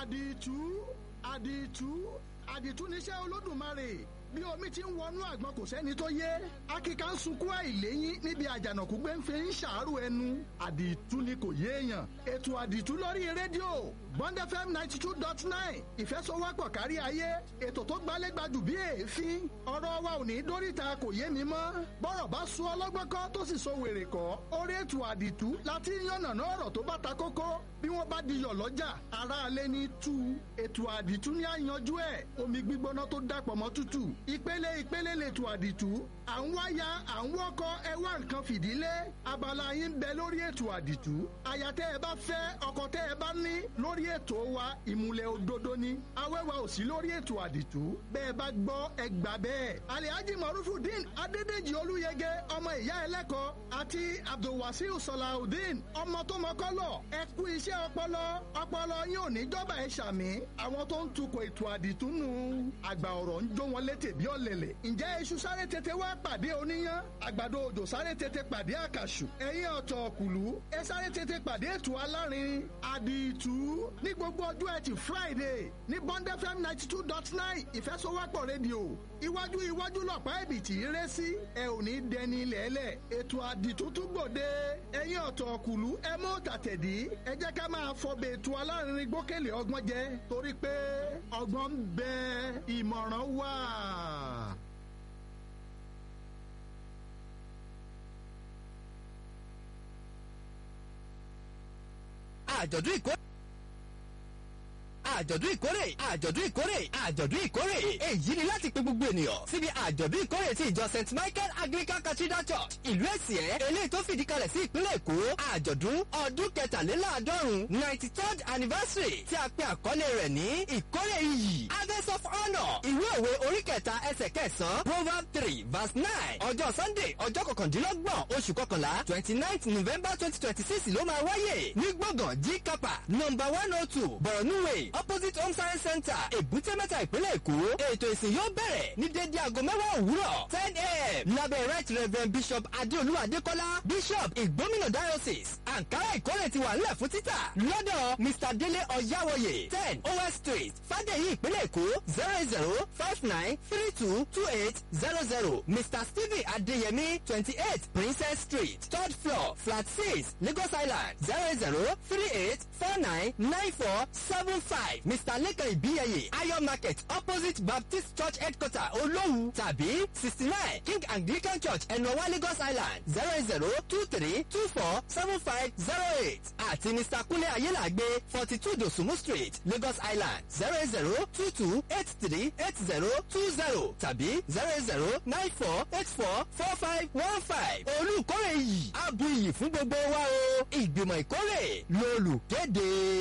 àdìtú àdìtú àdìtú níṣẹ́ olódùmarè bí omi ti ń wọnú àgbọn kò sẹ́ni tó yé akíkà ń sunkún àìléyìn níbi àjànàkú gbé ń fi ń ṣàárò ẹnu àdìtú ni kò yéèyàn ètò àdìtú lórí rédíò bond fm ninety two dot nine ìfẹsọwọ́pọ̀ kárí ayé ètò tó gbálégbajù bí èéfín ọ̀rọ̀ wa ò ní dóríta kò yé mi mọ́ bọ́rọ̀ bá sún ọlọ́gbọ́n kọ́ tó sì so wèrè kọ́ orí ètò àdìtú láti yànnàná ọ̀rọ̀ tó bá ta kókó bí wọ́n bá diyọ̀ lọ́jà aráalé ní tú ètò àdìtú ní àyànjú ẹ̀ omi gbígbóná tó dàpọ̀ mọ́ tútù ìpele ìpele lètò àdìtú à ń wáyà à ń wọ́kọ ẹ wá nǹkan fìdílé abala yín bẹ lórí ètò àdìtú àyà tẹ́ ẹ bá fẹ́ ọkọ tẹ́ ẹ bá ní lórí ètò wa ìmùlẹ̀ òdodo ni awẹ́wà ò sí lórí ètò àdìtú bẹ́ẹ̀ bá gbọ́ ẹ gbà bẹ́ẹ̀ alihaji marufudin adédèjì olúyẹgẹ ọmọ ìyá ẹlẹ́kọ̀ọ́ àti abdulwasiu salahudeen ọmọ tó mọ́kọ́lọ̀ ẹ kú iṣẹ́ ọpọlọ ọpọlọ yín ò ní jọba ẹ ṣàmì àwọn tó ń tukọ̀ ètò àdìtú nù àgbà ọ̀rọ̀ ń jó wọn létè bí ọ̀lẹ̀lẹ̀ ǹjẹ́ iṣu sáré tètè wá pàdé oníyán àgbàdo òjò sáré tètè pàdé àkàṣù ẹ̀yìn ọ̀tọ̀ ọ̀kùlú ẹ sáré tètè pàdé ètò alárin àdìtú ní gbogbo ọjọ́ ẹtì friday ní bond fm ninety two dot nine ìfẹsowápọ̀ rédíò iwájú iwájú lọ̀pá ẹ̀bìtì rẹ́ sí ẹ ò ní dẹni lẹ́lẹ̀ ètò àdìtú tún gbòde ẹ̀yìn ọ̀tọ̀ ọ̀kùlú ẹ mú tàtẹ̀dí ẹ jẹ́ ká máa fọbẹ̀ ètò alárin gbókèlè ọgbọ́n jẹ torí pé ọgbọ́n ń bẹ ìmọ̀ràn wà. àjọ̀dún ìkórè àjọ̀dún ìkórè àjọ̀dún ìkórè àjọ̀dún ìkórè èyí ni láti pe gbogbo ènìyàn síbi àjọ̀dún ìkórè ti ìjọ st michael anglican cathedral church ìlú èsìẹ́ eléyìí tó fìdí kalẹ̀ sí ìpínlẹ̀ èkó àjọ̀dún ọdún kẹtàléláàádọ́rùn ninety third anniversary tí a pe àkọlé rẹ̀ ní ìkórè iyì harvest of honour ìwé òwe orí kẹta ẹsẹ̀ kẹsàn-án proverb three verse nine ọjọ́ sunday ọjọ́ kọkàndínlọ́gbọ̀n oṣù kọkànlá twenty ninth november twenty twenty six ló máa wáyé ní gbọ̀ngàn g kapa number one oh two borno way opposite home science center èbúté mẹ́ta ìpínlẹ̀ èkó ètò ìsìn yóò bẹ̀rẹ̀ ní dédé aago mẹ́wàá òwúrọ̀ ten a.m. lábẹ́ right reverend bishop adéolú adékọ́lá bishop ìgbómìnà diocese ankara ìkórè ti wà nílẹ̀ fún títà lọ́dọ̀ mr délé ọ̀yáwọ̀yè ten os street fàdéyí ìpínlẹ̀ èkó zero zero five nine three two two eight zero zero mr stephen adéyẹmí twenty eight princess street third floor flat six lagos island zero zero three eight four nine nine four seven five mr lekan ibiyeye ayo market opposite baptist church headquarter olówu tàbí sixty nine king anglican church ẹnuọwá lagos island zero zero two three two four seven five zero eight àti mr kunle ayélàgbé forty two dosumu street lagos island zero zero two two eight three eight zero two zero tàbí zero zero nine four eight four four five one five olùkórè yìí abu iyì fún gbogbo wa o ìgbìmọ̀ ìkórè lolùkéde.